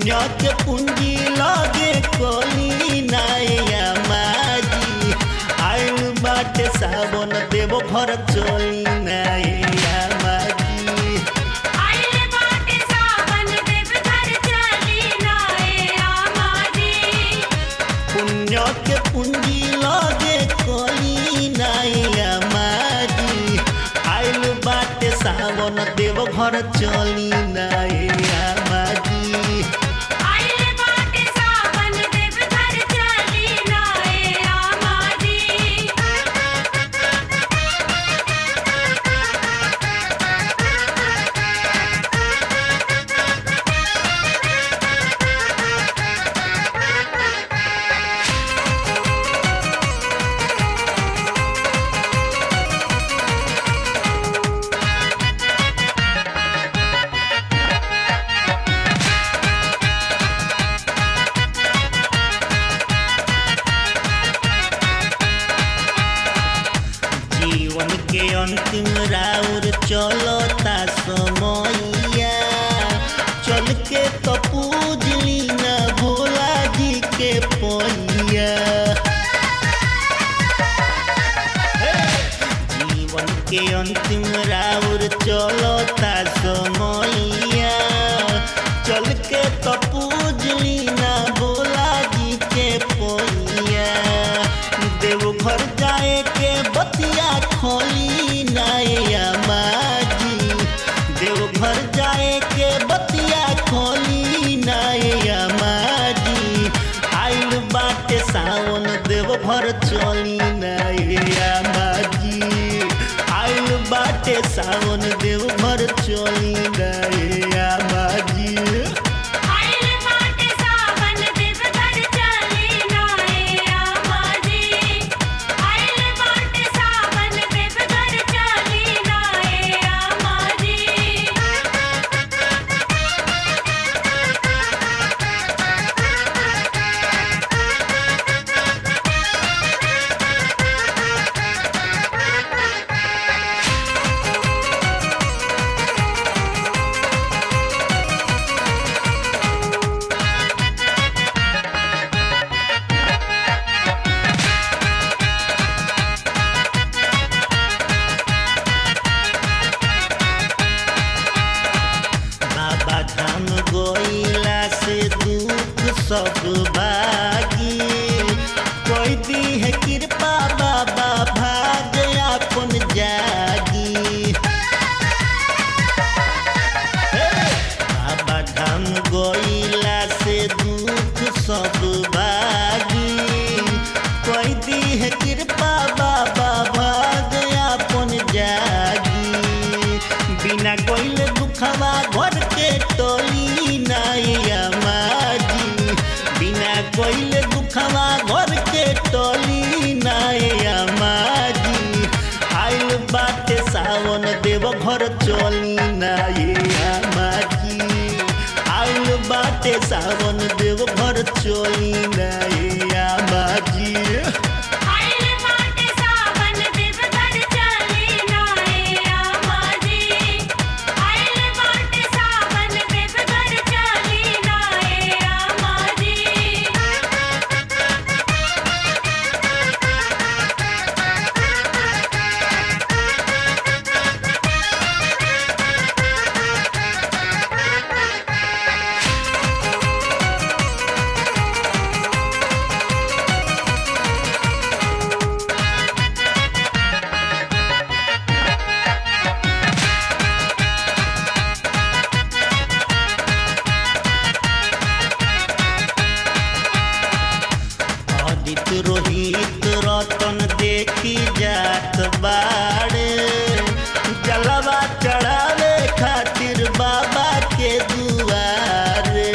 पुण्य के पूंजी लगे कोली नाया माजी आइल बाटे सावन देव घर चली नाया माजी आइल बाटे सावन देवघर चली नाए आमाजी पुण्य के पूंजी लगे कोली नाया माजी आइल बाटे सावन देव घर चली नाया माजी आइल बाटे सावन देवघर चली नाए आमाजी जीवन के अंतिम राउर चलता समैया चल के तो पूजली न भोला जी के पैया जीवन के अंतिम राउर चलता समैया चल के तो पूजली न भोला जी के पैया देवघर जाए के बतिया खोली नया माजी देवघर जाए के बतिया खोली नया माजी आइल बाटे सावन देवघर चली नया माजी आइल बाटे सावन देवघर चली नया माजी आइल बाटे सावन देवघर चली नाए आमाजी आइल बाटे सावन देवघर चली नाए आमाजी बाबा धाम गोइला से दुख सब भागी कोई दी है कृपा बाबा भाग अपन जागी हे! बाबा धाम गोइला से दुख सब भागी कोई दी है कृपा बाबा भाग अपन जागी बिना कोइल दुखवा घर के टोली नाइया माजी बिना कोइल दुखवा घर के टोली नाइया माजी आइल बाटे सावन देव घर चली नाइया माजी आइल बाटे सावन देव घर चली नाइया माजी आइल बाटे सावन देवघर चली नाए आमाजी आइल बाटे सावन देवघर चली नाए आमाजी आदित्य रोहित रतन देखी जात बाड़े जलवा चढ़ावे खातिर बाबा के दुआरे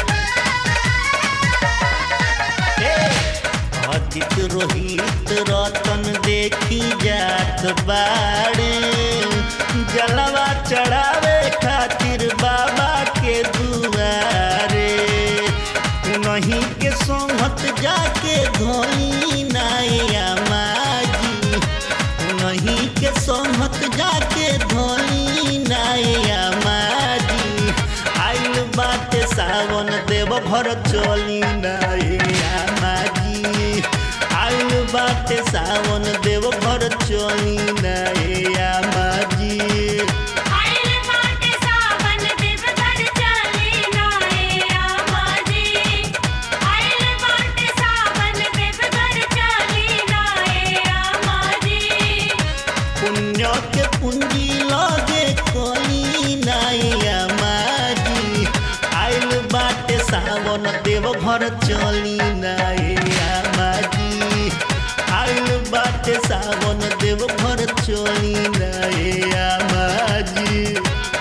हे! आदित्य रोहित रतन देखी जात बाड़े जलवा चढ़ावे खातिर बाबा के दुआरे नहीं के सोहत जाके धोली नाया माजी नहीं के सोहत जाके धोली नाया माजी आइल बाटे सावन देव देवघर चली नाए आमाजी आइल बाटे सावन देवघर चली नाए आमाजी आइल बाटे सावन देवघर चली नाए आमाजी आइल बाटे सावन देवघर चली नाए आमाजी पुण्य के पूंजी लगे कोई नाइया माजी आइल बाटे सावन देव घर चली नाइया माजी आइल बाटे सावन देव घर चली नाइया माजी